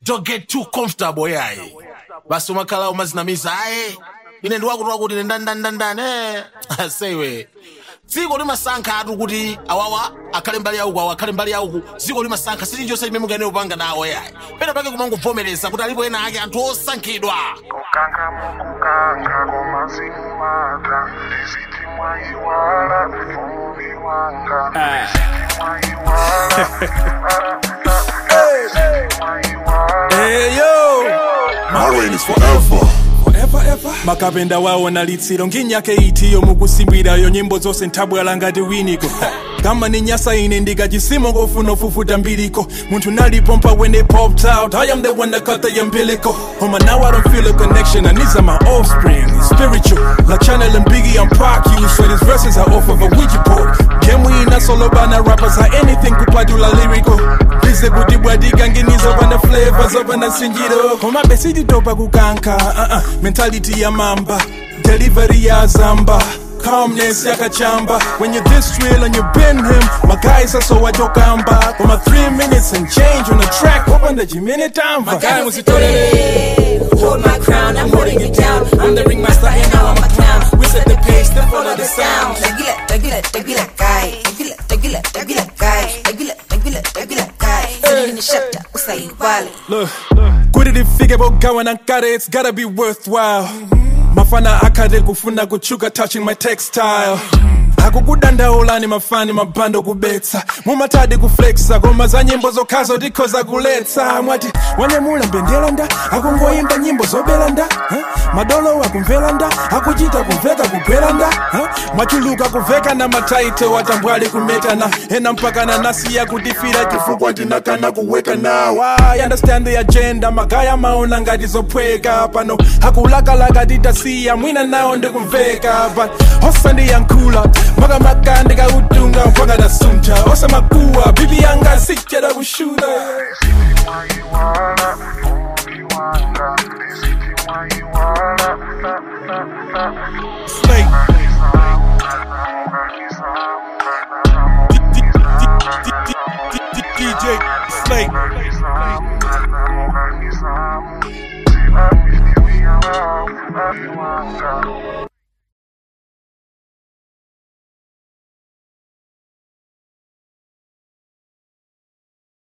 don't get too comfortable yayi basi umakhala umazinamiza ayi ine ndiwakuti kuti ine ndandandandan asewe dziko limasankha atu kuti awawa akhale mbali yauku awa akhale mbali yauku dziko limasankha silinjonse limene mungane upanga nawo yayi pena pake kumangovomereza kuti alipo ena ake anthu osankhidwa Kukanga mukukanga komazimata ndiziti mwayiwala umumi wanga ndiziti mwayiwala ndiziti mwayiwala Hey yo, My reign is forever. forever ever. makapenda wawo nalitsiro nginyaka itiyo mukusimbirayo nyimbo zonse nthabwala ngati winiko kama ni nyasa ine ndikachisimo kofuna ufufuta mbiliko munthu nalipompa when they popped out i am the one that cut the umbilical homa now i don't feel a connection and these are my offspring It's spiritual like channel and biggie i'm park you so these verses are off of a ouija board game we ina solo bana rappers are anything kupatula lyrical bize kuti bwadikanginizo pana flavors opana sinjiro koma besititopa kukanka uh -uh. mentality ya mamba delivery ya zamba calmness yakachamba when you this real and you been him my guys are so wajokamba for my three minutes and change on the track opanda chimene tamva My guy was Hold my crown, I'm holding it down. I'm the ringmaster and now I'm a clown. We set the pace, then follow the sound. Tequila, tequila, tequila guy. Tequila, tequila, tequila guy. Tequila, tequila, tequila guy. Feeling the shut up, usayibali. Look, kuti tifike pogawa nankare it's gotta be worthwhile mafana akhate kufuna kuchuka touching my textile akukudandaulani mafani mabhando kubetsa mumatadi kuflexa koma za nyimbo zokhazo tikhoza kuletsa mwati wanyamula mbendera nda akungoyimba nyimbo zobera nda huh? madolo akumvera nda akuchita kumveka kugwera nda huh? mwachuluka kuveka na mataito watambwali kumetana ena mpakana nasiya kutifira chifukwa tinakana kuweka nawa I understand the agenda magaya maona ngati zophweka pano akulakalaka titasiya mwina nawo ndikumveka but osandiyankhula makamaka ndikautunga mpaka nasunta osamakuwa bibi yanga sichera kushuta mwayiwala umumi wanga ndiziti mwayiwala Slay. DJ Slay.